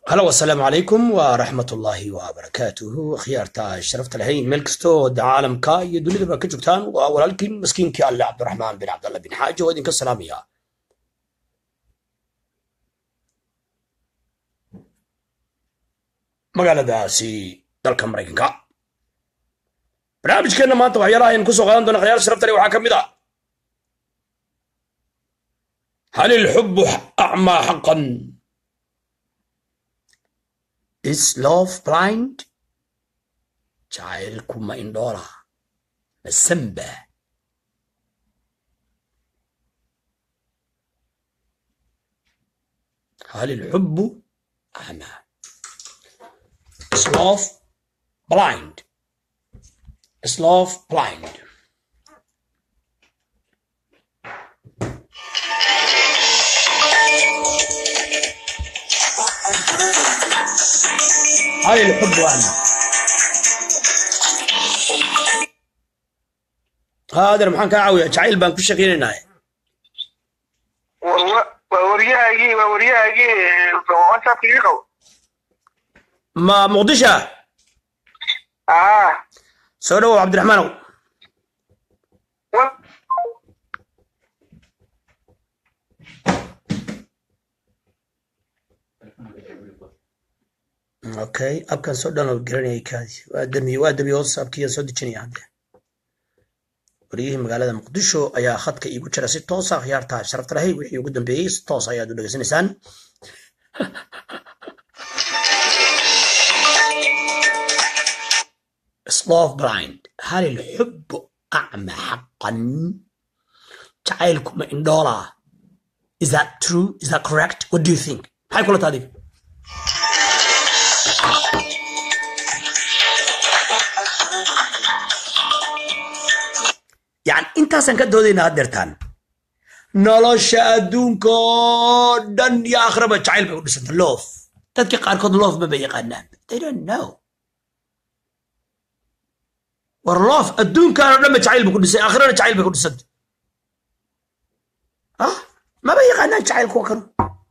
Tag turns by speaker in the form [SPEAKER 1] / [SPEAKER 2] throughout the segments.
[SPEAKER 1] halo wasalaamu calaykum waraxmat ullaahi wabarakaatuhu akhyaarta sharafta lahayn meel kastoo da caalamka iyo dunidaba ka joogtaan waa walaalkiin maskiinkii alle cabdiraxmaan bin cabdalla bin xaaji oo idinka salaamaya magaaladaasi dalka maraykanka barnaamijkeenna maanta waxyaalaha aynu kusoo qaadan doona khyaar sharafta leh waxaa ka mid ah hal ilxubu acmaa xaqan is love blind jacaylku ma indhoola ma samba hal ilxubu acmaa is love blind is love blind هل الحب أعمى هذا maxaan kaa caawiya jacayl baan ku shaqaynaynaa
[SPEAKER 2] waa waryahaagii waa waryahaagii whatsappka ii qabo
[SPEAKER 1] ma muqdisha
[SPEAKER 2] aa
[SPEAKER 1] soo dhawow cabdiraxmaanow okay abkan soo download garanayay kaadi waa damiye waa damiye whatsappkiiyan soo dejinaya hadde waryihii magaalada muqdisho ayaa khadka iigu jira si toosa khiyaarta sharafta lahay wixii ugu dambeeyey si toos ayaad u dhegeysanaysaan slof blind hal ilxubu acma xaqan jacaylku ma indhoola is that true is that correct what do you think maxay kula tahay adiga yani intaasaan ka doodaynaa haddeertaan nolosha adduunka oo dhan iyo akhraba jacayl bay u dhisanta loof dadka qaarkood loof ma bay yaqaanaan they don't know war loof adduunkan oo dhan ba jacayl ba ku dhisay akhrana jacayl bay ku dhisanta ah maba yaqaanaan jacayl kuwa kanu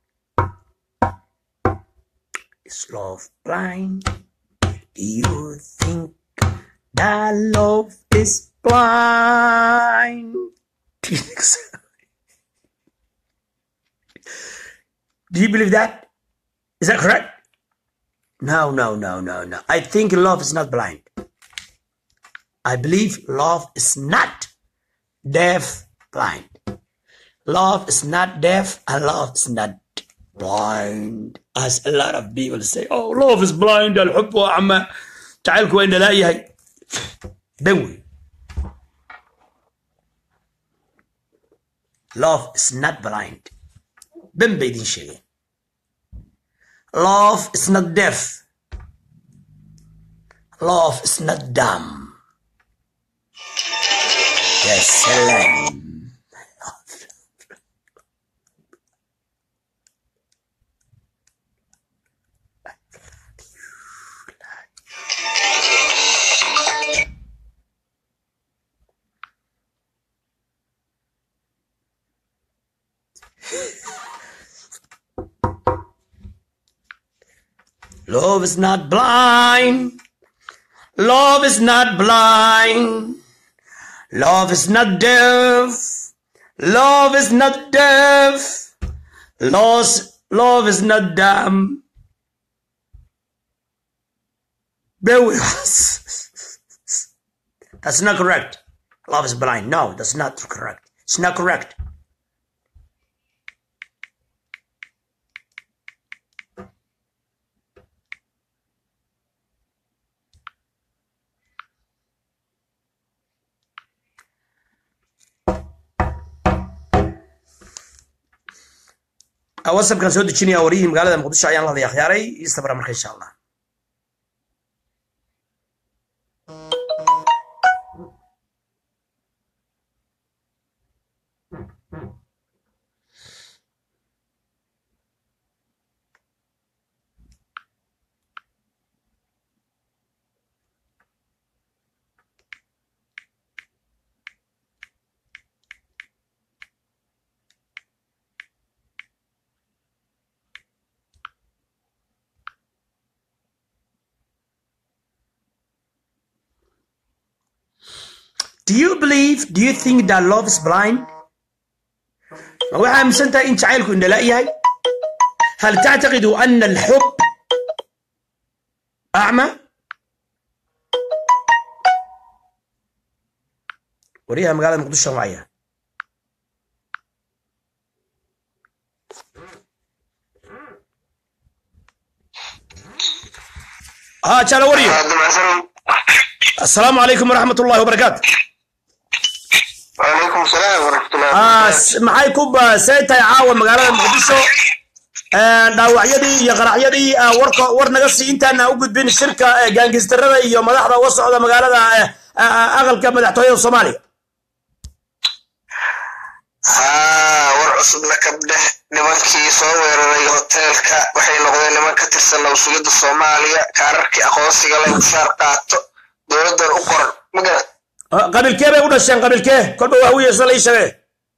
[SPEAKER 1] is love blind do you think that love is blind. Do you think so? Do you believe that? Is that correct? No, no, no, no, no. I think love is not blind. I believe love is not deaf blind. Love is not deaf and love is not blind. As a lot of people say, oh, love is blind. الحب أعمى. تعالك وين لا يهي. دوي love is not blind ben bay idin sheegeen love is not deaf love is not dumb yes salam Love is not blind. Love is not blind. Love is not deaf. Love is not deaf. Lost, love is not dumb. Bear with us. That's not correct. Love is blind. No, that's not correct. It's not correct. whatsappkan soo dejinaya wariyihii magaalada muqdisho ayaan la hadlaya akhyaaray ii sabra marka insha allah do you believe do you think that love is blind ma waxaa aaminsan tahay in jacaylku indhala yahay hal tactaqidu ana alxub acma wariyaha magaalada muqdisho wacaya ها جالا وريو السلام عليكم ورحمة الله وبركاته
[SPEAKER 2] وعليكم السلام ورحمة الله
[SPEAKER 1] آه
[SPEAKER 2] وبركاته
[SPEAKER 1] س- maxay ku baasaytahay caawa magaalada muqdisho Ee, dhaawacyadii iyo qaraxyadii ah, warka war naga sii intaana u gudbin shirka ee, gaangistarada iyo madaxda uga socda magaalada eh, ah, ah, aqalka madaxtooyada soomaaliya
[SPEAKER 2] haa war cusubna kabdheh nimankii soo weeraray hoteelka waxay noqdeen niman ka tirsan nabsugidda soomaaliya kaararkii aqoonsiga leh mushaar qaato dowladdan u qoran ma garat
[SPEAKER 1] Ah, qabiilkee bay u dhasheen qabiilkee kolba waa wiyeesa la ii sheegay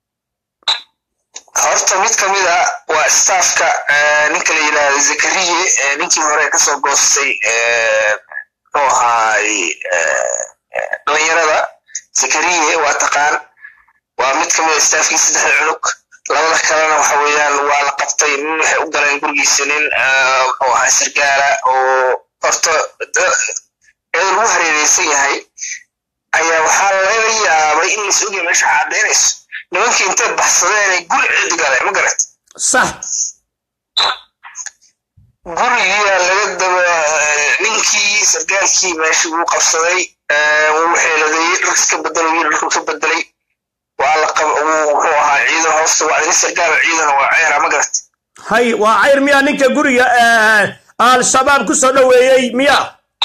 [SPEAKER 2] horta mid ka mid a waa staafka eh, ninka la yidhaahdo zakariye eh, ninkii hore kasoo goostay eh, muxuu ahaay eh, eh, dhalinyarada zakariye waa taqaan waa mid ka mid a staafkii saddexda cunug labada kalena waxa weeyaan waa la qabtay nin waxay u galeen gurigiisa nin eh, muxuu ahaa sargaala oo horta da- iyadoo lagu hareereysan yahay ayaa waxaa laga yaabay in lais ogyahay meesha cadaynayso nimankii intay baxsadeen ay guri cid galeen ma garat
[SPEAKER 1] sax
[SPEAKER 2] gurigiyaa laga daba ninkii sargaalkii meeshii wuu qabsaday eh, wuu xeeladeeyey dhar iska bedelay wiil dharku ka bedelay waa la qab wuu wuxuu ahaa ciidan hoosta waa nin sargaal ciidan waa ceera ma garat
[SPEAKER 1] hay waa cayr miyaa ninka guriga eh, al-shabaab ku soo dhoweeyey miya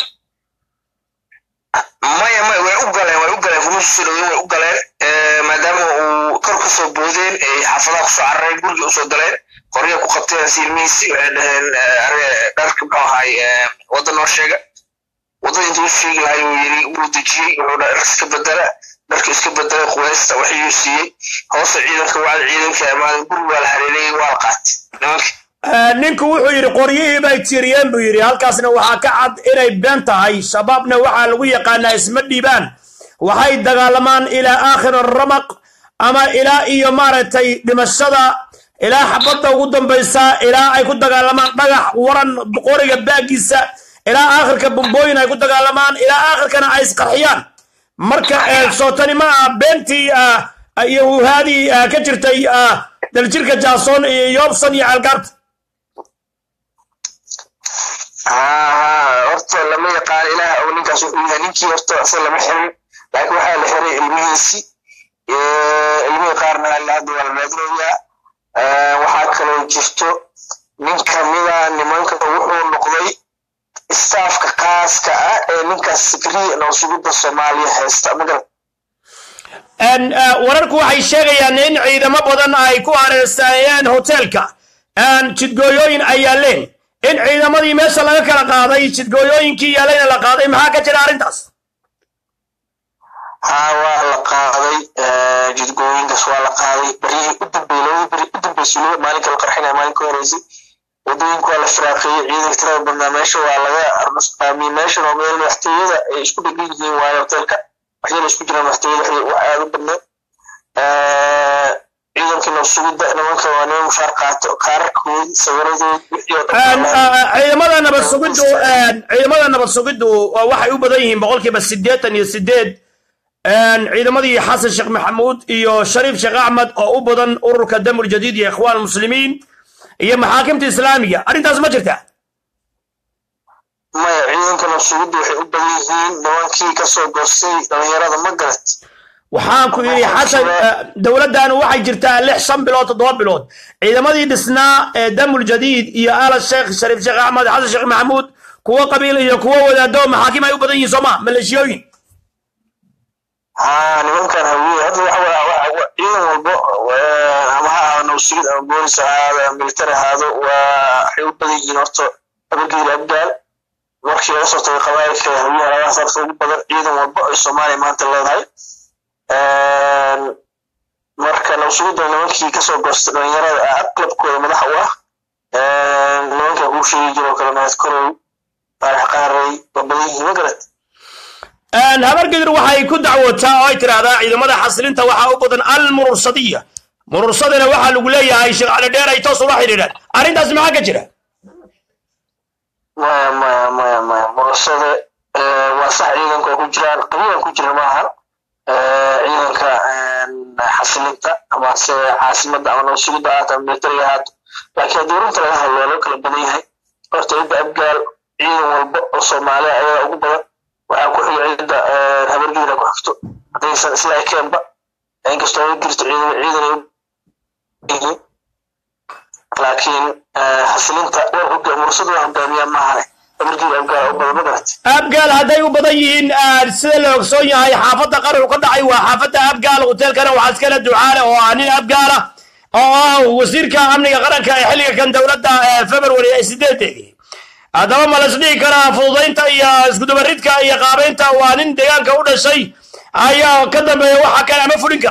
[SPEAKER 2] maya maya way u galeen way u galeen kuma soo dhaweyn way u galeen eh, maadaama uu kor kasoo boodeen ay xaafadaha kusoo carareen gurigii usoo galeen qorya ku qabteen silmihiisi waxay dhaheen eh, are- dharka muxuu ahaay eh, wadda noo sheega waddada intuu u sheegi lahay uu yiri wuu dejiyey wuxuu dha- dhar iska bedela dharka iska bedelay quweysta waxayuu siiyey hoosta ciidanka wacda ciidanka amaadan guri waa la hareereeyey waa la qaatay nimanka
[SPEAKER 1] Eh, ninku wuxuu yidhi qoryihii bay tiriyeen buu yidhi halkaasna waxaa ka cad inay been tahay shabaabna waxaa lagu yaqaanaa isma dhiibaan waxay dagaalamaan ilaa aakhir ramaq ama ilaa iyo maaragtay dhimashada ilaa xabadda ugu dambaysa ilaa ay ku dagaalamaan dhagax waran qoriga baagiisa ilaa aakhirka bumbooyin ay ku dagaalamaan ilaa aakhirkana ay isqarxiyaan marka eh, sootani ma aha beentii ah, iyo wuhaadii ah, ka jirtay ah, daljirka jaasoon iyo yoobsan iyo ceelgaarta
[SPEAKER 2] haa horta lama yaqaan ilaah og ninkaas wuxuu yahay ninkii horta isaga lama xirin laakiin waxaa la xiray ilmihiisi ilmihii qaarna ilaa hadda waa la raadinayaa Eh, waxaa kaloo jirto nin kamida nimanka wuxuu noqday staafka khaaska ah ee ninkaas sikriya nabsugidda soomaaliya haysta magarat
[SPEAKER 1] En, eh, wararku waxay sheegayaan in ciidamo badan ay ku hareersaayeen hoteelka En, jidgooyooyin ay yaaleen in ciidamadii meesha laga kala qaaday jidgooyooyinkii yaalayna la qaaday maxaa ka jira arrintaas
[SPEAKER 2] haa waa la qaaday eh, jidgooyinkaas waa la qaaday baryihii u dambeeyey labadii beri u dambeysay weliba maalinka la qarxinaya maalinka horeysay wadooyinka waa la firaaqeeyey ciidanka tirada badnaa meesha waa laga arnusqaamiyey meeshan oo meel madaxtooyada ay isku dhegan yihiin waayo hoteelka waxyaala isku jiraan madaxtooyada wax wax aad u badneed Eh, ciidankii nabsugidda nimanka waa niman mushaar qaato kaararkoodi sawiradoodi wixii oo
[SPEAKER 1] En,
[SPEAKER 2] dhan
[SPEAKER 1] eh, ciidamada nabad sugiddu en, ciidamada nabad sugiddu waa- waxay u badan yihiin boqolkiiba siddeetan iyo siddeed En, ciidamadii xasan sheekh maxamuud iyo shariif sheekh axmed oo u badan ururka damul jadiid iyo ikhwaan muslimiin iyo maxaakimta islaamiga arrintaas ma jirta
[SPEAKER 2] maya ciidanka nabsugidda waxay u badan yihiin nimankii kasoo goostay dhalinyarada ma garat
[SPEAKER 1] waxaan ku yidhi xasan eh, dowladdaanu waxay jirtaa lix shan bilood toddoba bilood ciidamadii dhisnaa ee damul jadiid iyo ala sheekh shariif sheekh axmed xasan sheekh maxamuud kuwo qabiil iyo kuwo wadaado maxaakim ay u badan yihiin sooma maleeshiyooyin
[SPEAKER 2] haa nimankan hawiye hadda waxa waa waa- waa- ciidan walbo eh, ama ha ahaado nabsugid ama boolis ha ahaado ama military ahaado waa waxay u badan yihiin horta abagiil abgaal markii laga soo tagay qabaa'ilka hawiyaha labadaas horta ugu badan ciidan walbo ay soomaaliya maanta leedahay marka nabsugidda nimankii kasoo goostay dhalinyarada ah aqlabkooda madax u ah nimanka kuu sheegi jiro kale mahad korow faarax qaarey waa badan yihiin ma garat
[SPEAKER 1] habargedir waxay ku dacwootaa oo ay tidhaahdaa ciidamada xasilinta waxaa u badan almurursadiya murursadana waxaa lagu leeyahay sheekh cali dheer ay toos ula xidhiidhaan arrintaas maxaa ka jira
[SPEAKER 2] maya maya maya maya murasada waa sax ciidanka oo ku jiraan qabiilan ku jira maaha ciidanka xasilinta ama se caasimada ama nabasugida ahaato ama militariga ahaato laakiin haddii runta laga hadlo loo kala badan yahay horta cidda abgaal ciidan walba oo soomaaliya ayaa ugu badan waxaa ku xiga cidda habargeeda ku xigto haddaysan isla ekeenba inkastoo ay jirto ciidan ciidan ay yihiin laakiin xasilinta mursada waa hogaamiyaa maahane habargeeda abgaal u badan ma garatay
[SPEAKER 1] abgaal hadday u badan yihiin sida la ogsoon yahay xaafadda qaraxu ka dhacay waa xaafadda abgaal hoteelkana waxaa iskale ducaale oo ah nin abgaala oo ah wasiirka amniga qaranka ee xilliga kan dowladda february ee sideedeedii haddaba ma las dhihi karaa fududaynta iyo iskudubaridka iyo qaabeynta waa nin deegaanka u dhashay ayaa ka dambeeya waxa kale ama fulinka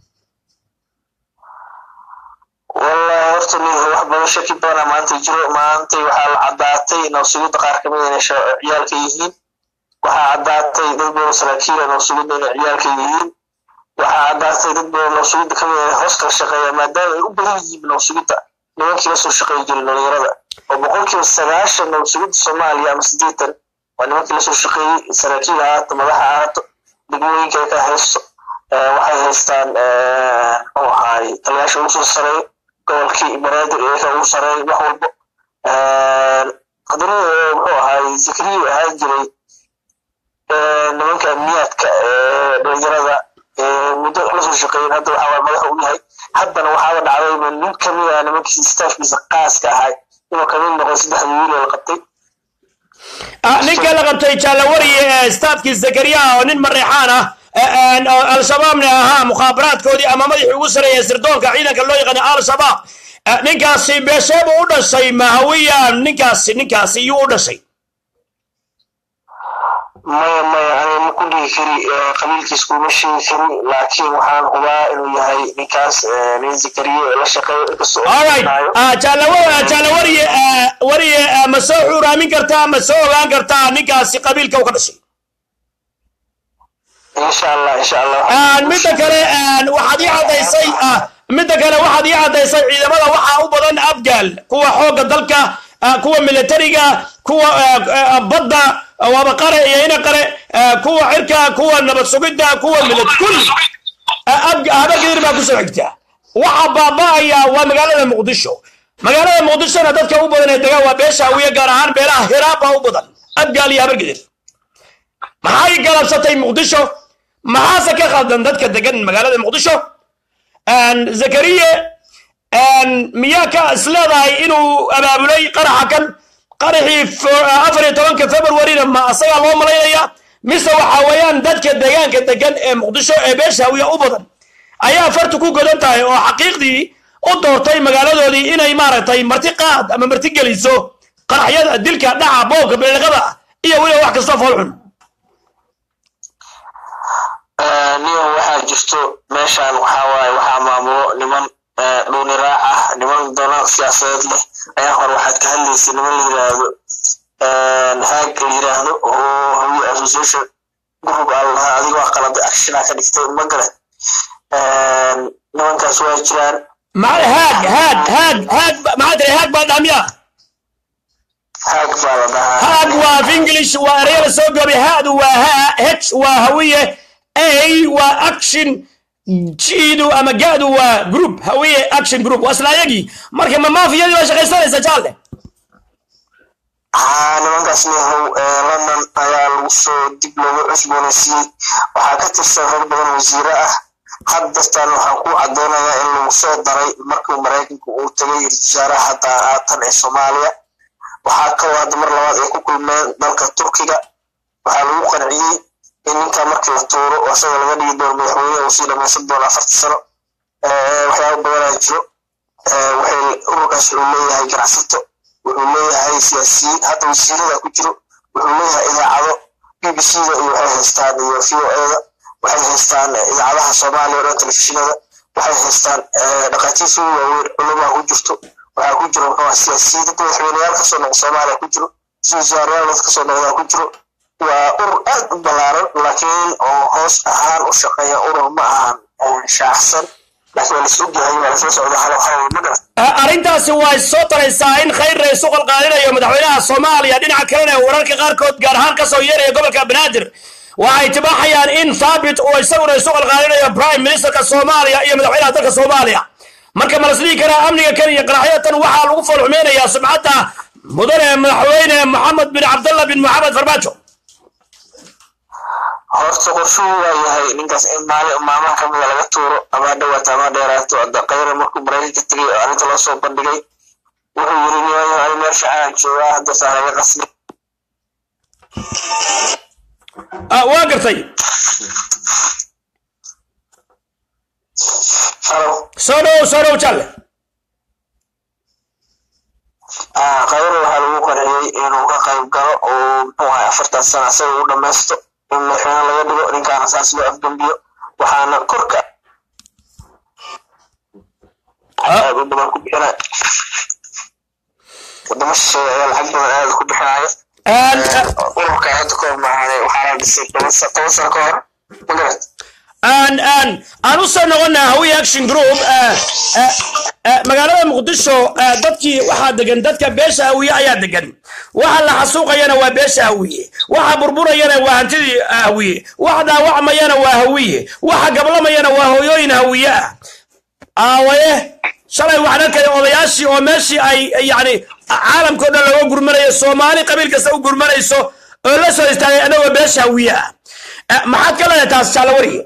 [SPEAKER 2] wallahi horta nin wax badan shaki badana maanta jiro maantay waxaa la caddaatay nabsugidda qaar kamid inay ciyaalka yihiin waxaa caddaatay dad badan saraakiila nabsugidda inay ciyaalka yihiin waxaa caddaatay dad badan nabsugidda kamid inay hoos kala shaqeeya maadaama ay u badan yihiin nabsugidda nimankii la soo shaqeey jiray dhalinyarada oo boqolkiiba sagaashan nabsugidda soomaaliya ama siddeetan waa nimankii lasoo shaqeeyey saraakiil ahaato madaxa ahaato degmooyinka ay ka haysto waxay haystaan muxuu ahaay taliyaasha ugu soo sareeyo gobolkii banaadir ee ka ugu sareeyo wax walbo haddana muxuu ahaay zikriyu ahaan jiray nimanka amniyaadka dhalinyarada muddo lasoo shaqeeyen hadda waxaa madaxa u yahay haddana waxaaba dhacdayba nin kamid ah nimankii staafkiisa qaaska ahay inuu kamid noqday saddexda wiil oo la qabtay
[SPEAKER 1] ninka la qabtay jaalawariye staafkii zakariya oo nin mareexaan ah al-shabaabna ahaa mukhaabaraadkoodii ama madaxii ugu sareeya sirdoonka ciidanka loo yaqaana al-shabaab ninkaasi beesheebu u dhashay mahawiya ninkaasi ninkaasi iyuu u dhashay
[SPEAKER 2] maya maya aniga ma ku dhihi kari qabiilkiis kuma sheegi kari laakiin waxaan hubaa inuu yahay ninkaas nin zakariye la shaqeeyo inkastoo
[SPEAKER 1] jaalawariye wariye ma soo xuuraamin kartaa ma soo ogaan kartaa ninkaasi qabiilka u ka dhashay
[SPEAKER 2] insha allah insha allah
[SPEAKER 1] midda kale waxaad ii caddaysay midda kale waxaad ii caddaysay ciidamada waxaa u badan abgaal kuwa xoogga dalka kuwa militariga kuwa badda waaba qare iyo ina qare kuwa cirka kuwa nabad sugidda kuwa milit kulli habargedir baa kusoo xigta waxa baaba'aya waa magaalada muqdisho magaalada muqdishona dadka u badan ee degaan waa beesha hawiye gaar ahaan beelaha hiraab baa u badan abgaal iyo habargedir maxay galabsatay muqdisho maxaase ka khaldan dadka degan magaalada muqdisho zakariye miyaa ka isleedahay inuu abaabulay qaraxa kan qaraxii afar iyo tobanka februarina ma asagaa loo malaynaya mise waxa weeyaan dadka deegaanka degan ee muqdisho ee beesha hawiya u badan ayaa fartu ku godan tahay oo xaqiiqdii u doortay magaaladoodii inay maaragtay marti qaad ama marti geliso qaraxyada dilka dhaca boobka beeliqada iyo weliba wax kastoo foolxun
[SPEAKER 2] niman waxaa jirto meeshaan waxaa waaye waxaa maamulo niman dhuuni raac ah niman dana siyaasadeed leh ayaa hore waxaad ka hadlaysay niman la yiraahdo haag la yiraahdo oo hawiye association group aa lahaa adiga waa qaladay actiona ka dhigtay ma gale nimankaas waa jiraan
[SPEAKER 1] haag haag haag haag maxaa tiri haag baa dhaamiya
[SPEAKER 2] haag baa la dhahaa
[SPEAKER 1] haag waa af english waa ereyada soo goobay haadu waa ha h waa hawiye a waa action jiidu ama gaadu waa group hawiye action group waa isla ayagii marka ma maafiyadii baa shaqaysanaysa jaalle
[SPEAKER 2] haa nimankaas lehow london ayaa lagu soo dib loogu cusboonaysiiyey waxaa ka tirsan rag badan wasiire ah haddastaan waxaan ku caddeynayaa in lagu soo daray markii maraykanka uu tagay wasaaraha hadda haatan ee soomaaliya waxaa kaloo hadda mar labaad ay ku kulmeen dalka turkiga waxaa lagu qanciyey in ninka markii la tuuro oo isaga laga dhigi doono madaxweyne uu sii dhamaysan doono afarta sano waxyaaba badanaa jiro waxay ururkaas wuxuu leeyahay ganacsato wuxuu leeyahay siyaasiyiin hadda wasiirada ku jiro wuxuu leeyahay idaacado b b c da iyo waxay haystaan iyo v o eda waxay haystaan idaacadaha soomaaliya o dhan telefishinada waxay haystaan dhaqaatiir sugu waaweyn culumaa ku jirto waxaa ku jiro muxuu siyaasiyiin dad madaxweyneyaal kasoo noqo soomaaliya ku jiro si wasaarayaal dad kasoo noqdaa ku jiro waa urur aad u ballaaran laakiin oo hoos ahaan u shaqeeya urur ma ahan shaacsan laakiin waa lasoo gahay waa lasoo socda halo halo ma garat
[SPEAKER 1] arrintaasi way soo taraysaa in khayr isu qalqaalinayo madaxweynaha soomaaliya dhinaca kalena wararka qaarkood gaar ahaan ka soo yeeraya gobolka banaadir waxay tibaaxayaan in thaabit uu isaguna isu qalqaalinayo prime ministerka soomaaliya iyo madaxweynaha dalka soomaaliya marka ma lasdhihi karaa amniga kan iyo qaraxyatan waxaa lagu foolxumeynayaa sumcadda mudane madaxweyne maxamed bin cabdallah bin maxamed farmaajo
[SPEAKER 2] horta qorshuhu waa yahay ninkaas in maalin maalmaha kamida laga tuuro ama dhawaato ama dheeraato hadda kayra markuu maraykanka tegay oo arrinta loo soo bandhigay wuxuu yiri nimanyo ani meel fiican joogaa hadda saa laga qasbi
[SPEAKER 1] waa gartay
[SPEAKER 2] halo
[SPEAKER 1] soo dhow soo dhow jalle
[SPEAKER 2] kayra waxaa lagu qarxiyey inuu ka qayb galo oo muxuu ahay afartan sana isaga u dhamaysto in madaxweyne laga dhigo ninkaana saas loo afdambiyo waxaana korka aad u badan ku bixinaya wadamo shisheeye ayaa lacag badan aad ku bixinaya ururka hadda kahor maahaday waxaa la dhisay toban sa- toban sano ka hor ma garat
[SPEAKER 1] aan aan aan u soo noqonnaa hawi action group eh, eh, eh, magaalada muqdisho eh, dadkii waxaa degan dadka beesha hawiye ayaa degan waxa la xasuuqayana waa beesha hawiye waxa burburayana waa hantidii hawiye waxa dhaawacmayana waa hawiye waxa gablamayana waa hooyooyin hawiye ah aawaye shalay waxaan arkaya odayaashii oo meeshii ay yani caalamkao dhan looga gurmanayo soomaali qabiil kasta u gurmanayso oo la soo istaagay anagoo beesha hawiye ah Eh, maxaad ka leedahay taas jaale wariye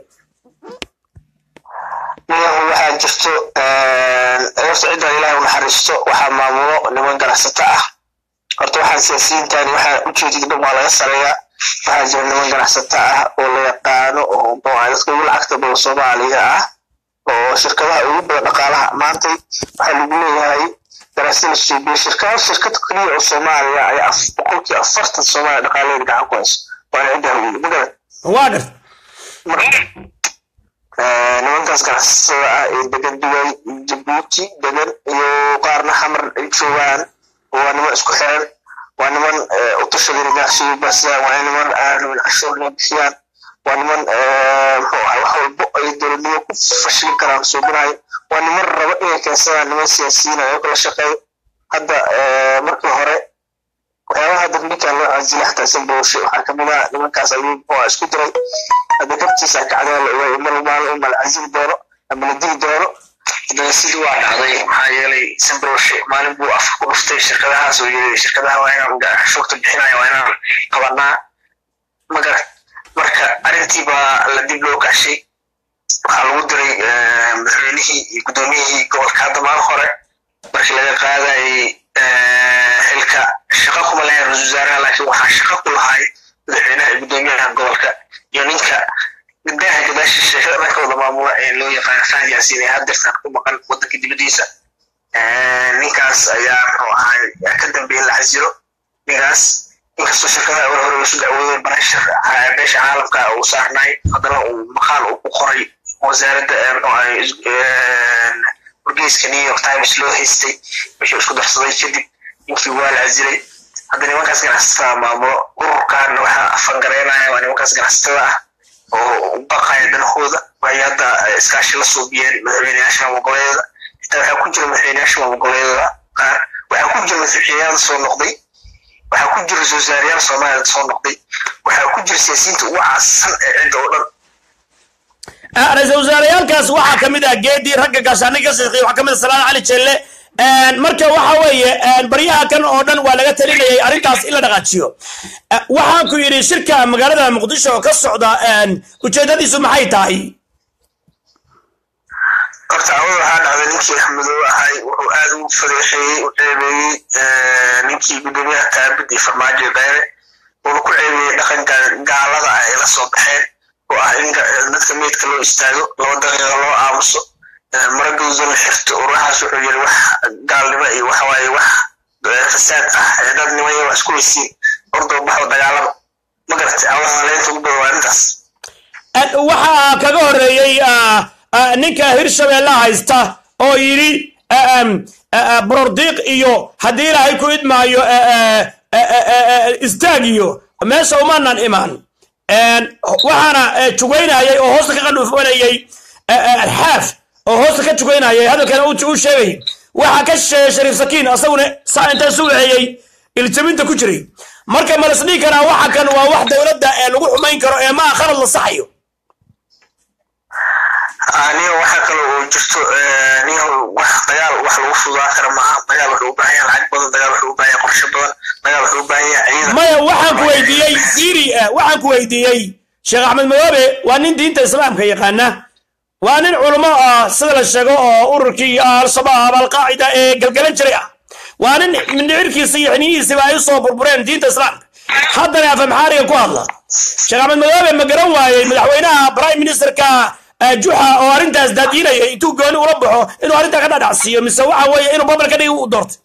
[SPEAKER 2] nimanku waxaa jirto horta ciddan ilaahay u naxariisto waxaa maamulo niman ganacsato ah horta waxaan siyaasiyiintan waxaa ujeedid dhan waa laga sareeyaa waxaa jira niman ganacsato ah oo la yaqaano oo muxuu ahay dadka ugu lacagta badan soomaaliga ah oo shirkadaha ugu badan dhaqaalaha maantay waxaa lagu leeyahay daraasada la suubiye shirkada shirkad keliya oo soomaaliya ayaa af- boqolkii afartan soomaaliya dhaqaalaheeda gacan ku hayso waana cidda hawiye ma garan
[SPEAKER 1] waa garta
[SPEAKER 2] marka eh, nimankaas ganacsatada ah ee degan dubai jabuuti degan iyo qaarna xamar ay joogaan waa niman isku xiran waa niman eh, u tashadeen ganacsiga baasiyaan waa niman aan rabin cashuur inay bixiyaan waa niman eh, muxuu ahay wax walbo ay dowladnimo ku fashilin karaan suubinayo waa niman raba inay keensadaan niman siyaasiyiin oo kala shaqeeyo hadda eh, markii hore waxyaabaha hadda ninkan loo casila xataa sanbooshe waxaa kamid ah nimankaas ayuu muxuu ah isku diray hadda gabtiisa kacdeen la ogaay mar maalin uma la casili doono ama la dili doono haddana sidii waa dhacday maxaa yeelay sanbooshe maalin buu afka ku dhuftay shirkadahaas oo yiri shirkadaha waa inaan cashuurta bixinaya waa inaan qabanaa magara marka arrintii baa la dib loo kaashay waxaa lagu diray eh, madaxweynihii iyo guddoomiyihii gobolka hadda maalin hore markii laga qaadayay eh, xilka shaqo kuma lahayn ra-iisul wasaaraha laakiin waxaa shaqo ku lahay madaxweynaha iyo guddoomiyaha gobolka iyo ninka gabdhaha gadaasha sheekada dhanka wada maamula ee loo yaqaano fahad yaasiin ee haddeertan ku maqan wadanka dibadiisa Eh, ninkaas ayaa muxuu ahay ka dambeeyay in la xasilo ninkaas inkastoo shirkadaha hore hore lasu dacwooday barashar beesha caalamka uu saarnay haddana uu maqaal uu ku qoray wasaaradda eh, muxuu ahay is- eh, wargeyska new york times loo haystay wixii isku darsaday kadib ninkii waa la casilay hadda nimankaas ganacsatada maamulo ururkan waxaa afangareynaya waa nimankaas ganacsatada ah oo u baqaya danahooda waxay hadda eh, iskaashi la suubiyeen madaxweyneyaasha maamul-goboleedyada xitaa waxaa ku jira madaxweyneyaasha maamul-goboleedyada qaar waxaa ku jira madaxweyneyaal soo noqday waxaa ku jira ra-iisul wasaarayaal soomaaliya soo noqday waxaa ku jira siyaasiyiinta ugu caasisan ee cidda oo dhan
[SPEAKER 1] Ah, ra-iisul wasaareyaalkaas waxaa ka mid ah geedii ragga gaashaaniga ka shaqeeyay waxaa ka mid ah salaan cali jelle marka waxa weeye baryaha kan oo dhan waa laga talinayay arrintaas in la dhaqaajiyo Ah, waxaan ku yidhi shirka magaalada muqdisho oo ka socda ujeedadiisu maxay tahay
[SPEAKER 2] horta awada waxaa dhacday ninkii axmedoobe ahay wuxuu aad ugu fadeexeeyey u ceebeeyey eh, ninkii guddoomiyaha taabid iyo farmaajo dheere wuxuu ku ceebeeyey dhaqanka gaalada ah ay la soo baxeen oo ah in ga- dadka meydka loo istaago laba daqiiqa loo aamuso eh, mara gawso la xirto ururahaas wuxuu yiri wax gaalnimo iyo waxa waaye wax eh, fasaad ah ee dad nimaya wax isku weysiin ordoo baxo dagaalama ma garatay awada leynta ugu badan waa arrintaas
[SPEAKER 1] waxaa kaga horeeyey ah, ah, ninka hirshabeelle haysta oo yidhi ah, um, ah, ah, borordiiq iyo haddii ilaahay ku idmaayo ah, ah, ah, ah, ah, istaag iyo meesha umaanan imaan waxaana jugaynayay oo hoosta ka qandhuufanayay xaaf oo hoosta ka jugaynayay hadalkana uu sheegay waxaa ka shisheeya shariif sakiin asaguna saa intaa sugaxeeyey iljabinta ku jiray marka malasdhii karaa waxa kan waa wax dowladda ee lagu xumayn karo ee maa khalad la saxayo
[SPEAKER 2] niyo waxa kale oo jirto niyo wax dagaal wax lagu fudaa kara maaha dagaal wuxuu u baahan yahay lacag badan dagaal wuxuu u baahan yahay qorshe badan dagaal wuxuu u baahan yahay ciidan
[SPEAKER 1] maya waxaan ku weydiiyey siri waxaan ku weydiiyey sheekh axmed madoobe waa nin diinta islaamka yaqaana waa nin culummo ah sida la sheego oo ururkii al-shabaab alqaacida ee galgalan jiray ah waa nin mindhicirkiisa iyo xiniyihiisiba ay usoo burbureen diinta islaamka haddana afamxaariga ku hadla sheekh axmed madoobe ma garan waayey madaxweynaha prime ministerka juxa oo arrintaas daadiinaya intuu gooni ula baxo inuu arrintaa ka dhadhacsiiyo mise waxa weeye inuu babal ka dhigi u doortay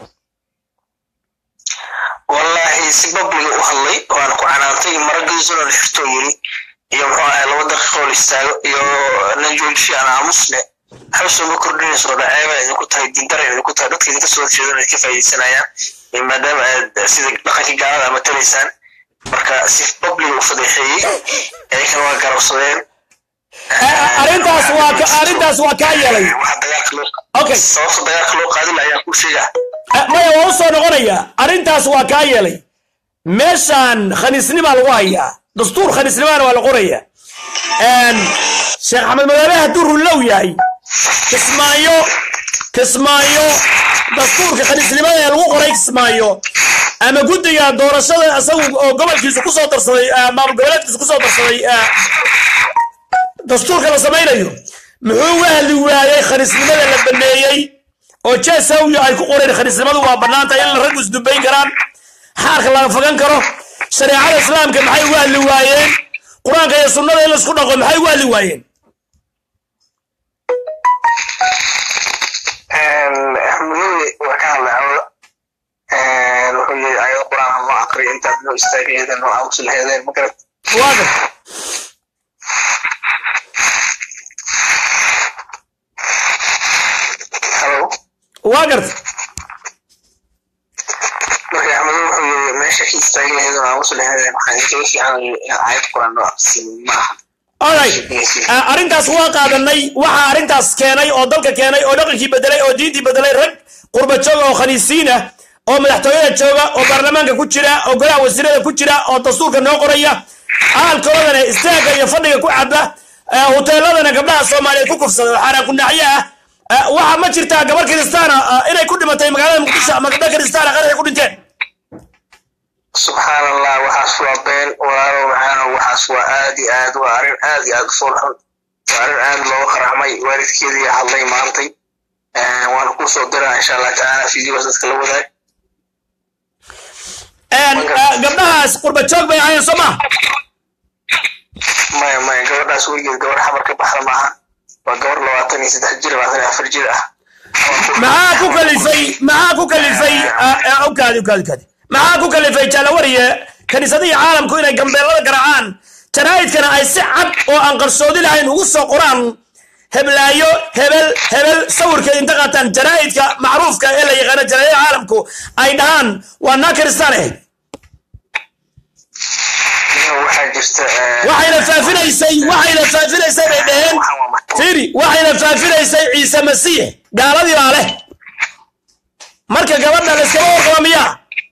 [SPEAKER 2] wallahi si babliga u hadlay waana ku canaantay maragiisuna la xirtoo yiri iyo muxuu ahay laba daqiiqoo la istaago iyo nan joojishi aan aamusne waxba ma kordhinayso dhaceeba idinku tahay diindara idinku tahay dadka idinka soo horjeedan idinka faa'iidaysanayaan maadaama aad sida dhaqankii gaalada matalaysaan marka si babliga u fadeexeeyey iyankana waa garabsadeen
[SPEAKER 1] arrintaas waa arrintaas waa kaa yeelay
[SPEAKER 2] waxa dagaalka loo
[SPEAKER 1] okay
[SPEAKER 2] sababta dagaalka loo qaadin ayaan ku sheegaa
[SPEAKER 1] maya waa u soo noqonaya arrintaas waa kaa yeelay meeshaan khaniisnimaa lagu hayaa dastuur khaniisnimaana waa la qoraya sheekh axmed madoobe hadduu runlow yahay kismaayo kismaayo dastuurka khaniisnimada ee lagu qoray kismaayo ama guddiga doorashada isagu oo gobolkiisu kusoo darsaday maamul goboleedkiisu kusoo darsaday dastuurka la samaynayo muxuu u ahli waayey khaniisnimada la baneeyey oo jeesawyo ay ku qoreen khaniisnimadu waa bannaanta in raggu isdubayn karaan xaarka laga fagan karo shareecada islaamka maxay ugu hadli waayeen qur-aanka iyo sunnada in laisku dhaqo maxay ugu hadli waayeen
[SPEAKER 2] muhiim waa ka hadlay cawda wuxuu yiri ayado qur-aan noo aqriyo intaad noo istaagaheedeen noo aamusi laheedeen magarat
[SPEAKER 1] waaga
[SPEAKER 2] halo
[SPEAKER 1] waa garta
[SPEAKER 2] marka axmedo wuxuu yiri meesha ka istaagi laheedeen noo aamusi laheedeen waxaan kaga fiican ayad qur-aan noo aqrisin maaha
[SPEAKER 1] alright arrintaas waa qaadanay waxaa arrintaas keenay oo dalka keenay oo dhaqankii bedelay oo diintii bedelay rag qurba jooga oo khaniisiin ah oo madaxtooyada jooga oo baarlamaanka ku jira oo golaha wasiirada ku jira oo dastuurka noo qoraya aalkoodana istaagga iyo fadhiga ku caba hoteeladana gabdhaha soomaaliyeed ku kufsada oo xaaraan kunaaxyo ah waxa ma jirtaa gabar kiristaana inay ku dhimatay magaalada muqdisho ama gabdha kiristaana qaraxay ku dhinteen
[SPEAKER 2] subxaan allah waxaas waa been walaalow maxaana waxaas waa aad iyo aad waa arrin aad iyo aad u fool xun waa arrin aad looga qaracmay waalidkeedii hadlay maantay waana kuu soo diraa insha allah tacaala fideos dadka la wadaag
[SPEAKER 1] gabdhahaas qurba joog bay ahaayeen soo maha
[SPEAKER 2] maya maya gabadhaas weligeed gabar xamar ka baxda maaha waa gabar labaatan iyo saddex jir labaatan iyo afar jir ah
[SPEAKER 1] maxaa ku kalifay maxaa ku kalifay ukaadi ukaadi ukaadi maxaa ku kalifay jaalawariye kaniisadihii caalamku inay gambeelada garaacaan jaraa'idkana ay si cad oo aan qarsoodi lahayn ugu soo qoraan heblaayo hebel hebel sawirkeed inta qaataan jaraa'idka macruufka ee la yaqaano jaraa'idada caalamku ay dhahaan waa naa kiristaan ahayd
[SPEAKER 2] waxaa jirta
[SPEAKER 1] waxayna faafinaysay waxayna faafinaysay bay dhaheen firi waxayna faafinaysay ciise masiix gaaladii baa leh marka gabadha la iskama warqaba miyaa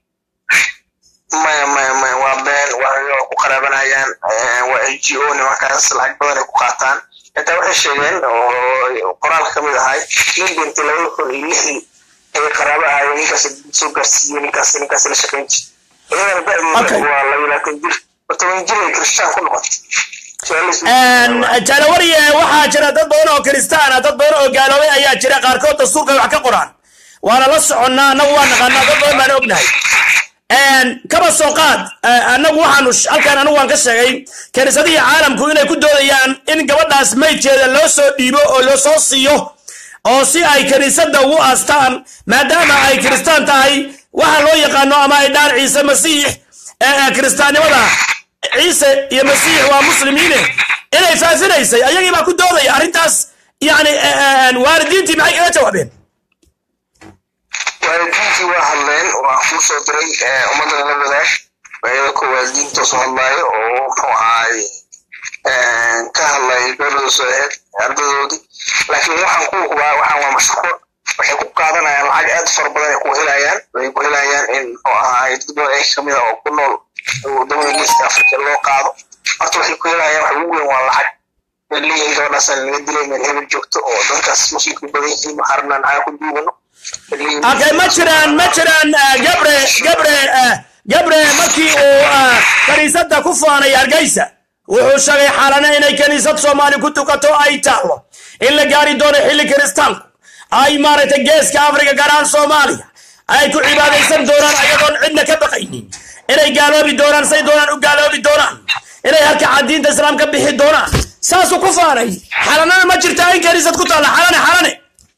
[SPEAKER 2] maya maya maya waa been waa ku qaraabanayaan waa n g o nimankaas lacag badan ay ku qaataan intaa waxay sheegeen oo qoraalka kamid ahay nin dhintay labada kun iyo lixdii ayay qaraabo ahaayeen ninkaas soo gaarsiiyey ninkaas ninkaas la shaqayn jir iyadana da'deeda waa laba labaatan jir toban jir ay kiristaan ku noqotay
[SPEAKER 1] jalawariye waxaa jira dad badan oo kiristaana dad badan oo gaaloobay ayaa jira qaarkood dastuurka wax ka qoraan waana la soconnaa annagu waa naqaanaa dad badan baan ognahay kaba soo qaad annagu waxaanu halkaan anigu waan ka sheegay kaniisadihii caalamku inay ku doodayaan in gabadhaas maydkeeda loo soo dhiibo oo loo soo siiyo oo si ay kaniisadda ugu aastaan maadaama ay kiristaan tahay waxa loo yaqaano ama ay dhaan ciise masiix kiristaannimada ciise iyo masiix waa muslimiine inay faafinaysay ayagii baa ku doodaya arrintaas yani waalidiintii maxay kaga jawaabeen
[SPEAKER 2] waalidiintii waa hadleen waan kuu soo diray ummadda la wadaag ayada koowaad diinta soo hadlaayo oo muxuu ahaay ka hadlay gabadhooda soo aheyd ardadoodii laakiin waxaan ku hubaa waxaan waa mashruuc waxay ku qaadanayaan lacag aad fara badan ay ku helayaan waxay ku helayaan in muxuu ahaay dad badan ay kamid ah oo ku nool wadamada geeska afrika loo qaado horta waxay ku helayaan waxa ugu weyn waa lacag way leeyihiin gabadhaasaan laga dilay meel hebel joogto oo dadkaas muslimka badan yihiin waxaan rabnaa nacaga ku duugano
[SPEAKER 1] okay ma jiraan ma jiraan ah, gabre gabre ah, gabre markii uu ah, kaniisadda ku faanay hargeysa wuxuu sheegay xaalana inay kaniisad soomaali ku tukato ay taalo in la gaari doono xilli kiristaanku ay maaragtay geeska afrika gaar ahaan soomaaliya ay ku cibaadaysan doonaan ayagoon cidna ka baqaynin inay gaaloobi doonaan say doonaan u gaaloobi doonaan inay halka diinta islaam ka bixi doonaan saasuu ku faanay xalanana ma jirtaa in kaniisad ku taalla xalane xalane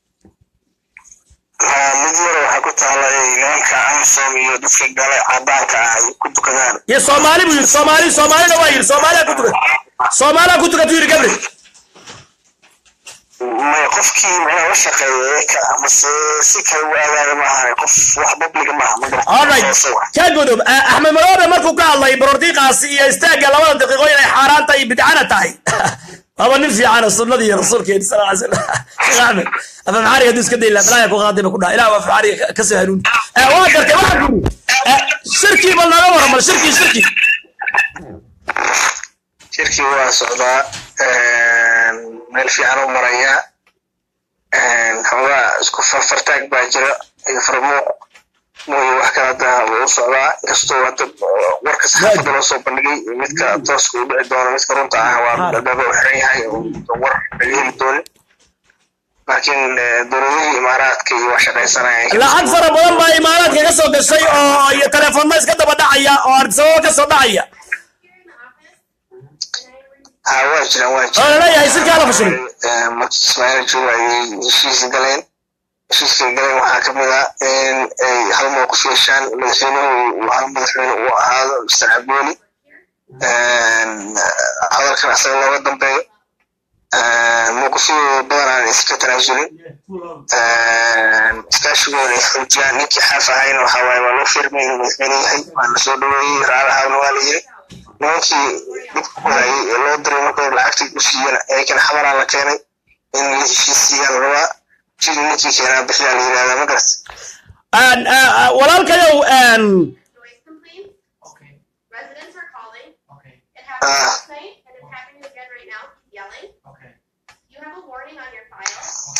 [SPEAKER 2] mid yar waxaa ku taala nimanka amsom iyo dadka gale cadaanka ah ay ku tukadaan
[SPEAKER 1] iyo soomaali buu yidhi soomaali soomaalina waa yidhi soomaaliya ku tukat soomaaliya ku tukat yidhi gabriel
[SPEAKER 2] may qofkii macnaha la shaqeeya ka amase si kale u aadaaga maaha qof wax babliga maaha ma
[SPEAKER 1] alright ka gudub Ah, axmed madoobe markuu ka hadlay borordiiqaasi iyo istaagga labada daqiiqo inay xaaraan tahay bidcana tahay waaba nin fiican oo sunnadii iyo rasuulkeeni sal ly slam sheekh axmed afa maxaariga hadduu iska dayi lahaa balaya ku qaadayba ku dhaha ilah waa maxaariga ka soo hanuuni Ah, waa gartay waxaan ku yidhi shirkii bal naga waran bal shirkii shirkii
[SPEAKER 2] shirkii waa socdaa meel fiican u maraya xoogaa isku farfartaag baa jira iyo farmuuq mooye wax kala daa u socdaa inkastoo hadda warka saxaafadda loo soo bandhigay iyo midka tooska u dhici doono midka runta ah waa albaaba u xiran yahay oo war laga heli doonin laakiin eh, dowladihii imaaraadka iyo waa shaqaysanaya
[SPEAKER 1] lacag fara badan baa imaaraadka ka soo gashay oo iyo telefoonna iska daba dhacaya oo artisababa ka soo dhacaya
[SPEAKER 2] ha waa jiraan waa
[SPEAKER 1] oo
[SPEAKER 2] jiraan
[SPEAKER 1] laleeyahay sirkaa la fashilay
[SPEAKER 2] markii ismaaciil jooga ayay heshiis galeen heshiiska galeen waxaa ka mid ah in ay hal mowqif yeeshaan madaxweynuhu uu hal madaxweyne uu ahaado mr cabooli hadalkan asaga looga dambeeyo mowqifyadooda badan aan iska tanaasulin iskaashigooda ay xoojiyaan ninkii xaaf ahayn waxaa waaye waa loo firmay inuu madaxweyne yahay waana soo dhaweeyey raalahaabna waa la yiri nimankii dhibka ku hayay ee loo diray markoo lacagtii u siiyana ayakana xabaraa la keenay in la heshiisiiyaan rabaa jiri ninkii keenaa bixiyaa la yidhahdaa ma garat
[SPEAKER 1] Aan, ah, ah, walaalkayow aan,
[SPEAKER 3] noise complaints. Residents are calling. It happened
[SPEAKER 2] Ah.
[SPEAKER 3] last night and it's happening again right now. Keep yelling. You have a warning on your file.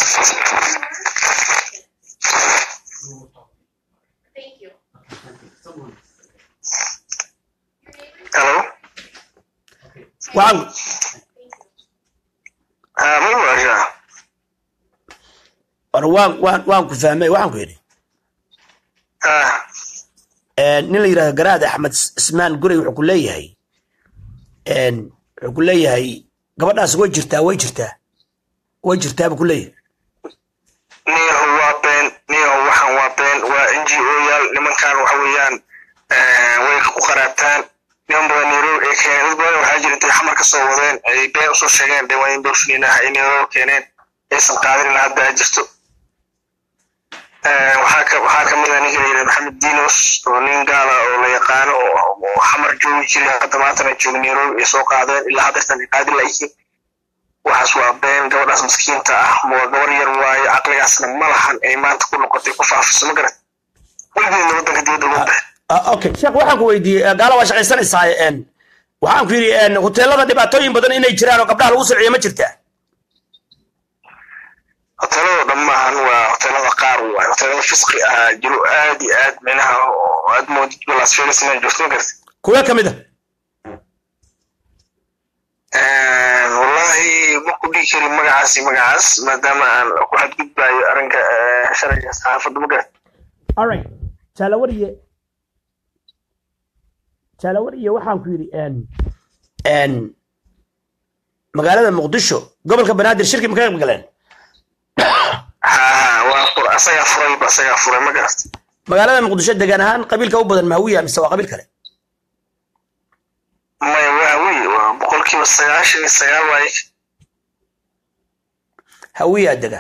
[SPEAKER 3] Thank you. Your neighbors.
[SPEAKER 2] halo
[SPEAKER 1] waxaan
[SPEAKER 3] Thank you.
[SPEAKER 2] Ah, ma maqashaa
[SPEAKER 1] war waan waan waan ku fahmay waxaan ku yidhi
[SPEAKER 2] Ah,
[SPEAKER 1] nin la yidhahdo garaad axmed ismaan gurey wuxuu ku leeyahay wuxuu ku leeyahay gabadhaas way jirtaa way jirtaa way jirtaa buu ku leeyahay
[SPEAKER 2] niyahu waa been niyahu waxaan waa been waa n g o yaal nimankan waxa weeyaan eh, way ku qaraabtaan niman badan nairobi ay keeneen dad badan waxaa jira intay xamar ka soo wadeen ay been usoo sheegeen de waa in dolfiniin ah ay nairobi keeneen aysan qaadinin hadda ay jirto Eh, waxaa ka waxaa ka mid ah ninka la yidhahdo maxamed dinos oo nin gaala oo la yaqaano oo oo xamar joogi jiray hadda maantana jooga nairobi ay soo qaadeen ilaa haddeertan ay qaadi layihiin waxaas waa been gabadhaas miskiinta ah waa gabar yar waayo caqligaasna ma lahan ay maanta ku noqotay ku faafiso ma garat weligeedna waddanka dibadda uga baxay
[SPEAKER 1] Ah, okay sheekh waxaan ku weydiiyey eh, gaala waa shaqaysanaysaa en waxaan ku yidhi en hoteelada dhibaatooyin badan inay jiraan oo gabdhaha lagu siciyo ma jirtaa
[SPEAKER 2] hoteelada dhan maahan waa hoteelada qaar waay hoteelada fisqi ah jiro aad iyo aad micnaha oo aad moodid las vegas inay joogto ma garat
[SPEAKER 1] kuwa ka mid a
[SPEAKER 2] wallahi ma ku dhihi karin magacaasi magacaas maadaama aan ku xadgudbayo arrinka eh, sharciga saxaafadda ma garat
[SPEAKER 1] alright jaalawariye jaalawariye waxaan ku yidhi en en magaalada muqdisho gobolka banaadir shirki ma ka qayb galeen
[SPEAKER 2] ha waa fur asagaa furayba asagaa furay ma garat
[SPEAKER 1] magaalada muqdisho degaan ahaan qabiilka u badan mahawiya mise waa qabiil kale
[SPEAKER 2] maya waa wey waa boqolkiiba sagaashan iyo sagaal waaye
[SPEAKER 1] hawiyaa dega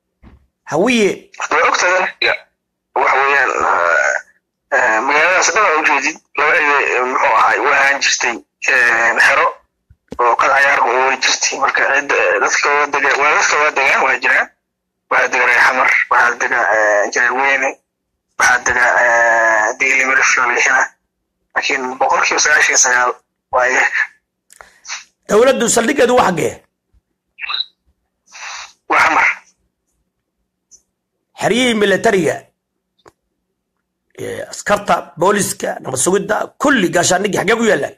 [SPEAKER 1] hawiye
[SPEAKER 2] way ogtahay waxa weeyaan eh, eh, magaaladaas dhan ujeedid laba ide muxuu ahay u ahaan jirtay xero oo qad cayaarka u wari jirtay marka cidda dadka waa dega waa dadka waa degaan waa jiraan waxaa dega reexamar waxaa dega jareer weyne waxaa dega digli miriflolixina laakiin boqolkiiba sagaashan iyo sagaal waa iyaga
[SPEAKER 1] dowladdu saldhigeedu waa xaggee
[SPEAKER 2] waa xamar
[SPEAKER 1] xeryihii militariga ee askarta booliska nabad sugidda kulli gaashaandhigii xaggee ku yaallaan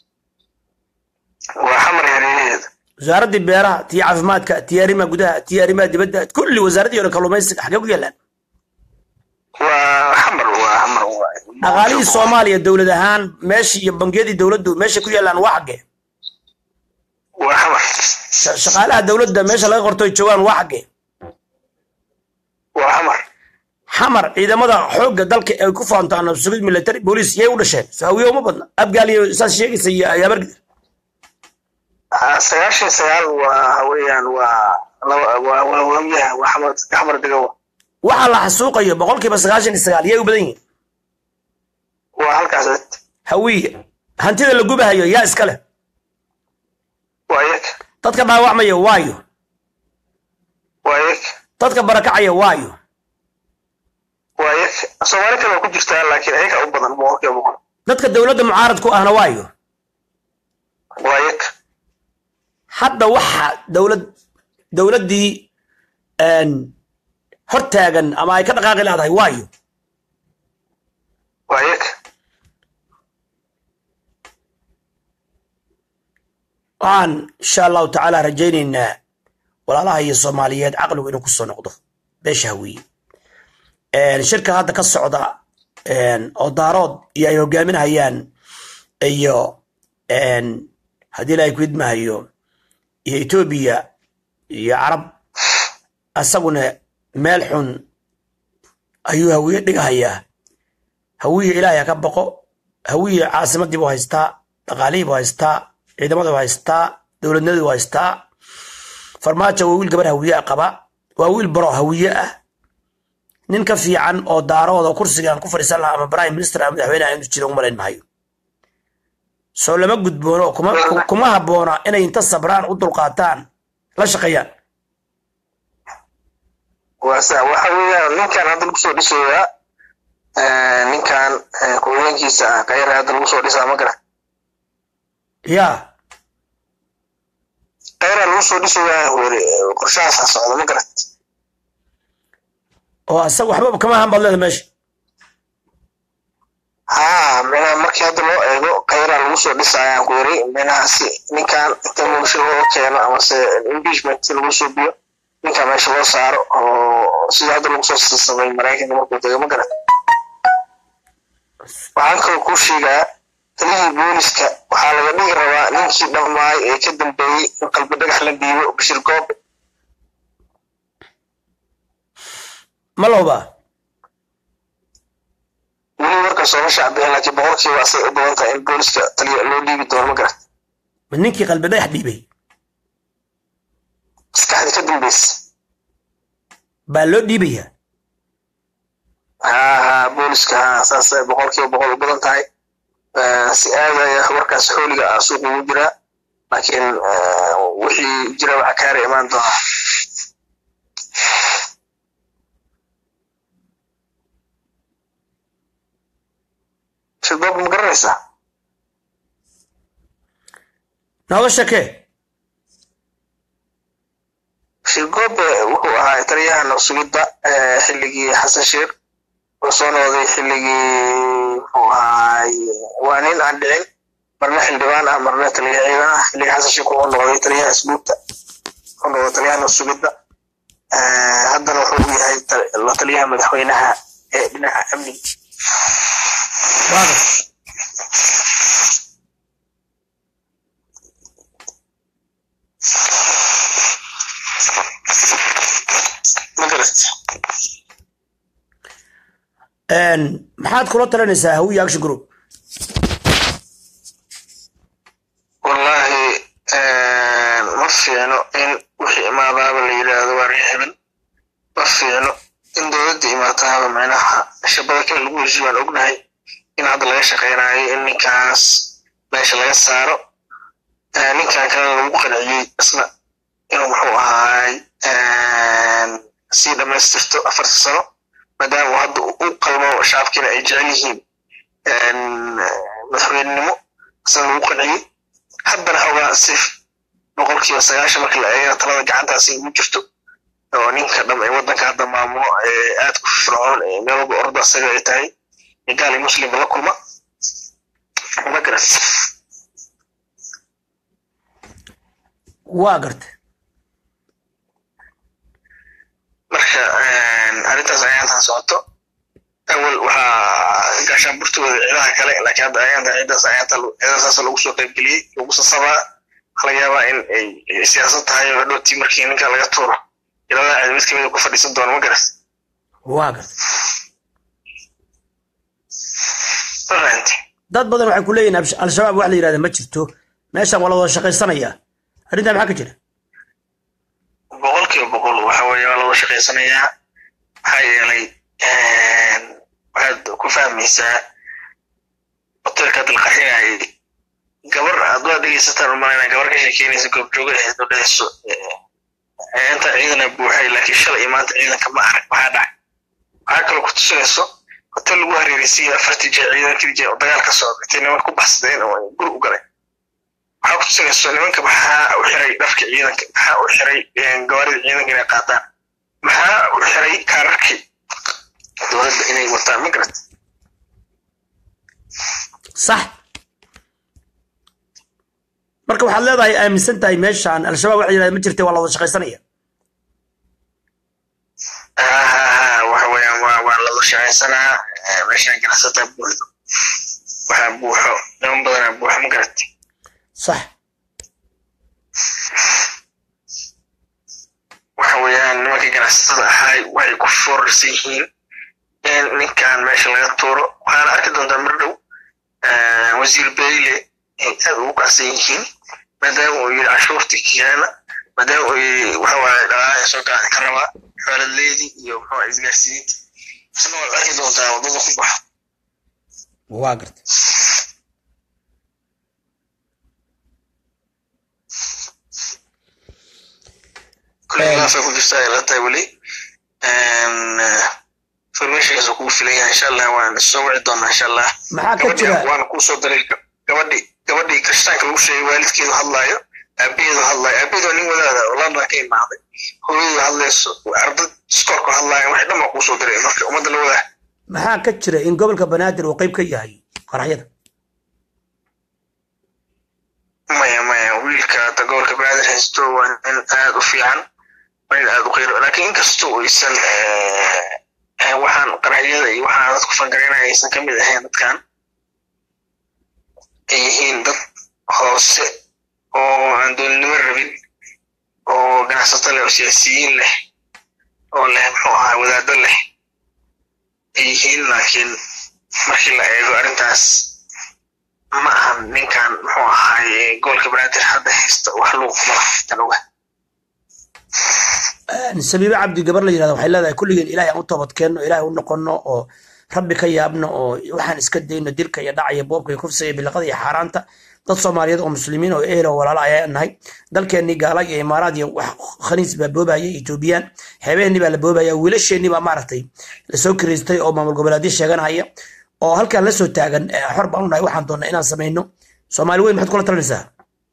[SPEAKER 2] waa xamar hareeraheeda
[SPEAKER 1] wasaaraddii beeraha tii caafimaadka tii arrimaha gudaha tii arrimaha dibadda kulli wasaaraddii hore kalluumaysiga xaggee ku yaallaan
[SPEAKER 2] waa xamar waa xamar waa
[SPEAKER 1] dhaqaalihii soomaaliya dowlad ahaan meeshii iyo bangiyadii dowladdu meeshay ku yaallaan waa xaggee
[SPEAKER 2] waa xamar
[SPEAKER 1] Sha- shaqaalaha dowladda meesha laga qorto ay joogaan waa xaggee
[SPEAKER 2] waa xamar
[SPEAKER 1] xamar ciidamada xoogga dalka ay ku faantaan nabad sugid military booliis yay u dhasheen saawiye uma badna abgaal iyo saas sheegaysa iyo ayaabargid
[SPEAKER 2] Ah, sagaashan iyo sagaal waa weeyaan waa laba waa waa waamiyaha waa xamar xamar degawa
[SPEAKER 1] waxaa la xasuuqayo boqolkiiba sagaashan iyo sagaal yay u badan yihiin
[SPEAKER 2] waa halkaas cid
[SPEAKER 1] hawiye hantida la gubahayo yaa iska leh
[SPEAKER 2] waa iyaga
[SPEAKER 1] dadka dhaawacmaya waayo
[SPEAKER 2] waa iyaga
[SPEAKER 1] dadka barakacaya waayo
[SPEAKER 2] waa iyaga soomaali kale waa ku jirtaa laakiin ayaga u badan boqolkiiba boqol
[SPEAKER 1] dadka dowladda mucaarad ku ahna waayo
[SPEAKER 2] waa iyaga
[SPEAKER 1] hadda waxa dowlad dowladdii een, hortaagan ama ay ka dhaqaaqi leedahay waayo
[SPEAKER 2] waa iyaga
[SPEAKER 1] waxaan insha allahu tacaala rajaynaynaa walaalaha iyo soomaaliyeed caqligu inuu kusoo noqdo beesha hawiye Een, shirka hadda ka socda een, oo daarood iyo ay hogaaminayaan iyo een, haddii ilaahay ku idmahayo iyo etoobiya iyo carab asaguna meel xun ayuu hawiye dhigahayaa hawiye ilaahay ha ka baqo hawiye caasimadii buu haystaa dhaqaalihii buu haystaa ciidamada buu haystaa dowladnimadii buu haystaa farmaajo waa wiil gabar hawiye ah qaba waa wiil baro hawiye ah nin ka fiican oo daarooda oo kursigan ku fadhiisan lahaa ama prime minister ama madaxweyne inuu jiro umalayn maayo soo lama gudboono kuma kuma habboona inay inta sabraan u dulqaataan la shaqeeyaan
[SPEAKER 2] waa sa waxa weeyaan ninkan hadda lagu soo dhisayaa eh, ninkan eh, ku-hogeenkiisa ah kayra hadda lagu soo dhisaa ma garan
[SPEAKER 1] yaa
[SPEAKER 2] kayra lagu soo dhisayaa weri qorshahaasa socda ma garan
[SPEAKER 1] oo asaga waxba kama ahan baad leeda meesha
[SPEAKER 2] haa minaha markii hadda loo eego kayra lagu soo dhisayaan ku yiri minaha si ninkan inta muusho loo keeno amase impeachment lagu soo biyo ninkan meesha loo saaro oo sida hadda lagu soo samay maraykanka markuu tego ma garan waxaan kaloo kuu sheegaa taliyihii booliska waxaa laga dhigi rabaa ninkii dhammaay ee ka dambeeyey in qalbi dhagax la dhiibo bashir goob
[SPEAKER 1] ma lowbaa
[SPEAKER 2] weli marka sooma shacbixin laakiin boqolkiiba asay u badan tahay in booliska taliya loo dhiibi doono ma garan
[SPEAKER 1] ma ninkii qalbi dhagax dhiibay
[SPEAKER 2] maskaxda ka dambeysa
[SPEAKER 1] baa loo dhiibayaa
[SPEAKER 2] haa haa booliska haa saasay boqolkiiba boqol u badan tahay Eh, si aadaya markaas xooliga ah suuqa ugu jiraa laakiin eh, wixii jira waxa kaara imaan doona shirdob ma garanaysaa
[SPEAKER 1] nooga shakee
[SPEAKER 2] shirgobe wuxuu ahaa taliyaha nabsugidda eh, xilligii xasan sheekh oo soo noqday xilligii muxuu ahaay waa nin aan dhicin marna xildhibaan ah marna taliya ciidan ah xilligii xasan sheekh wuxuu noqday taliyaha asbuubta wuxuu noqday taliyaha nabsugidda Eh, haddana wuxuu u yahay ta- la taliyaha madaxweynaha ee dhinaca amniga
[SPEAKER 1] waaga
[SPEAKER 2] ma garat
[SPEAKER 1] Een, maxaad kula talinaysaa hawiye action group
[SPEAKER 2] wallahi ma fiicno in wixii imaadaaba la yidhaahdo waa reexibin ma fiicno in dowladda imaataaba macnaha shabada kale lagu heshiyo waan ognahay in hadda laga shaqeynayo in ninkaas meesha laga saaro ninkan kalena lagu qanciyey isna inuu muxuu ahaay sii dhamaystirto afarta sano maadaama uu hadda u qalmo shacabkiina ay jecel yihiin madaxweynenimo isna lagu qanciyey haddana xoogaa si boqolkiiba sagaashan marka la eegana talada gacantaasi ugu jirto oo ninka dham ee waddanka hadda maamulo ee aad ku fircoon ee meel walba orda asaga ay tahay ee gaal iyo muslimba la kulma ma garat
[SPEAKER 1] waa garta
[SPEAKER 2] marka arrintaas ayaantan socoto awal waxaa gaashaan burtooda ciidaha kale laakiin hadda ayaanta ciidaas ayaanta ciidasaas lagu soo qaybgeliyey lagu sasabaa waxaa laga yaabaa in ay siyaasad tahay oo hadhowtii markii ninka laga tuuro ilaa cid mid kamida ku fadhiisan doono ma garas
[SPEAKER 1] waa garta
[SPEAKER 2] mafahanti
[SPEAKER 1] dad badan waxay ku leeyihin absh- al-shabaab wax la yidhahda ma jirto meeshan waa la wada shaqaysanayaa arrintaa maxaa ka jira
[SPEAKER 2] boqolkiiba boqol waxa weeye waa loo shaqaysanayaa maxaa yeelay waxaad ku fahmaysaa hotelka hadda la qaxinayay gabar aad waa dhegeysataan umalayna gabar ka sheekeynaysa goobjooga ahayd oo dhehayso inta ciidana buuxay laakiin shalay iyo maanta ciidanka ma arag maxaa dhacay waxaa kaloo ku tusinayso hotel lagu hareeraysiiyey afartii jeer ciidankii jeer oo dagaal ka socda intay niman ku baxsadeen oo ay guri u galeen waxaa ku tusinayso nimanka maxaa u xiray dharka ciidanka maxaa u xiray gawaarida ciidanka inay qaataan maxaa u xiray kaararkii dowladda inay wataan ma garat
[SPEAKER 1] sax marka waxaad leedahay aaminsan tahay meeshan al-shabaab wax la yidhahda ma jirta waa la wada shaqaysanaya
[SPEAKER 2] waxa weeyaan waa waa lala shaqaysanaa meeshaan ganacsataa buuxdo waxaa buuxo niman badanaa buuxo ma garat
[SPEAKER 1] sax
[SPEAKER 2] waxa weeyaan nimankii ganacsatada ahaay waxay ku foorarsan yihiin in ninkan meesha laga tuuro waxaana arki doontaa mar dhow wasiir beyle ay aad ugu kacsan yihiin maadaama uu yidhi cashuurtii kiyaana maadaama uu yidhi waxa waaye dhaqaalaha soo gaadi ka rabaa xooladleedii iyo muxuu ahaa isgaarsiinta isna waad arki doontaa waddada ku baxa
[SPEAKER 1] waa garta
[SPEAKER 2] kulli laafay ku jirtaa ay la tahay weli informationkaas kugu filan yahay insha allah waan soo wici doonaa insha allah
[SPEAKER 1] maxaa ka
[SPEAKER 2] gabadhii
[SPEAKER 1] jira
[SPEAKER 2] waana kuu soo diray gabadhii gabadhii kirishtaanka lagu sheegay waalidkeedu hadlaayo aabaheedu hadlaayo aabaheedu waa nin wadaada oo london ka imaaday hooyadu hadlayso ardad iskoorku hadlaayo waxay dhan baa kuu soo diray marka ummadda la wadaa
[SPEAKER 1] maxaa ka jira in gobolka banaadir uu qayb ka yahay qaraxyada
[SPEAKER 2] maya maya wiilka hadda gobolka banaadir haysto waa nin aad u fiican waa nin aad u qiiro laakiin inkastoo aysan waxaan qaraxyada iyo waxaan dadku fangareynaya aysan ka mid ahayn dadkan ay yihiin dad hoose oo aan dowladnimo rabin oo ganacsato leh oo siyaasiyiin leh oo leh muxuu ahaa wadaado leh ay yihiin laakiin markii la eego arrintaas ma ahan ninkan muxuu ahaay gobolka banaadir hadda haysta wax luuq mala tan oga
[SPEAKER 1] sabiibe cabdi gabar la yidhahda waxay leedahay kulligeen ilaahay aan u toobadkeenno ilaahay u noqonno oo rabbi ka yaabno oo waxaan iska dayno dilka iyo dhaca iyo boobka iyo kufsiga iyo bilaqada iyo xaaraanta dad soomaaliyeed oo muslimiin oo ehel oo walaalo ayaa nahay dalkeennii gaala iyo imaaraad iyo wax khaniis baa boobaya etoobiyaan xeebaheenni baa la boobaya wiilasheenni baa maaragtay lasoo kiriistay oo maamul goboleedyo sheeganaya oo halkaan la soo taagan eh, xor baan u nahay waxaan doonnaa inaan samayno soomaali weyn maxaad kula talinaysaa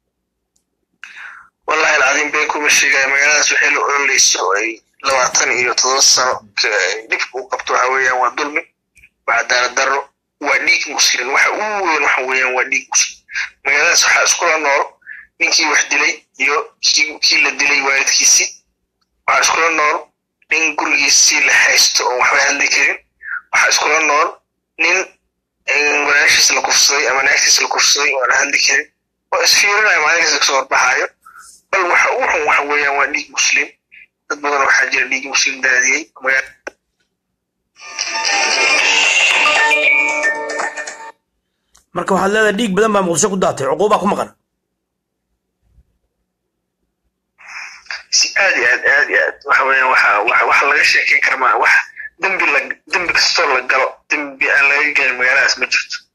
[SPEAKER 2] wallahi alcadiim been kuma sheegaya magaaladaas waxay la ololeyso oo ay labaatan iyo todoba sano ka- dhibka u qabto waxa weeyaan waa dulmi waa cadaalad darro waa dhiig muslim waxa ugu weyn waxa weeyaan waa dhiig muslim magaaladaas waxaa iskula nool ninkii wax dilay iyo kii kii la dilay waalidkiisii waxaa iskula nool nin gurigiisii la haysto oo waxba hadli karin waxaa iskula nool nin eh, walaashiis la kufsaday ama naagtiis la kufsaday oo aan hadli karin oo isfiirinaya maalinkaas kasoo horbaxaayo bal waxa ugu xun waxa weeyaan waa dhiig muslim dad badan waxaa jira dhiig muslim daadiyey magaala
[SPEAKER 1] marka waxaad leedahay dhiig badan baa muqdisho ku daatay cuquubaa ku maqan
[SPEAKER 2] si aad iyo aad aad iyo aad waxa weeyaan waxa waxa waxa laga sheekeyn kara maa wax dembi la dembi kastoo la galo dembi aan laga gelin magaaladaas ma jirto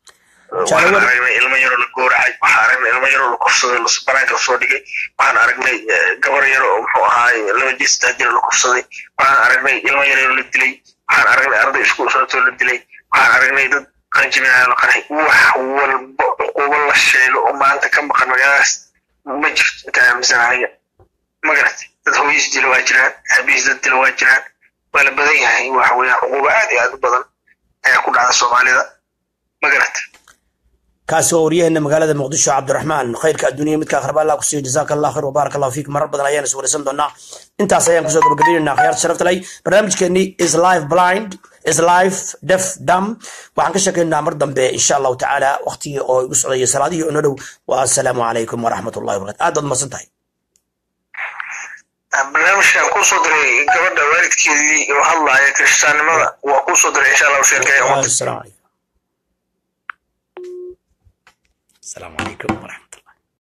[SPEAKER 2] waxaan
[SPEAKER 1] Jaalawada.
[SPEAKER 2] aragnay ilmo yaroo la gooracay waxaan aragnay ilmo yaroo la kufsaday la banaanka lasoo dhigay waxaan aragnay eh, gabar yaro oo muxuu ahaay laba jir saddex jir la kufsaday waxaan aragnay ilmo yar yaroo la dilay waxaan aragnay arday iskuul socotoo la dilay waxaan aragnay dad qanjibinayo la qaray wax walba cuqubo la sheego oo maanta ka maqan magaaladaas ma jirto intaan aaminsanahay ma garatay dad hooyis dila waa jiraan aabihiis dad dila waa jiraan waa la badan yahay waxa weeyaan cuqubo aad iyo aad u badan ayaa ku dhacda soomaalida ma garatay
[SPEAKER 1] kaasi waa waryaheena magaalada muqdisho cabdiraxmaan khayrka adduuniya midka akhraba allah kusiiyo jazaaka allah khayr wabaarak allah fiik marar badan ayaan is wareysan doonaa intaas ayaan kusoo gabagabaynaynaa akhyaarta sharafta leh barnaamijkeennii is life blind is life deaf dam waxaan ka sheekaynaa mar dambe insha allahu tacaala waqtigii oo igu socdaya salaadihii oo noo dhow wa assalaamu calaykum waraxmat ullahi wabarakatu aad baad masan tahay
[SPEAKER 2] barnaamijkan kusoo diray gabadha waalidkeedii oo hadlaaya kiristaannimada waa kusoo diray insha allahu sheerkaya ummadda
[SPEAKER 1] السلام عليكم السلام عليكم ورحمة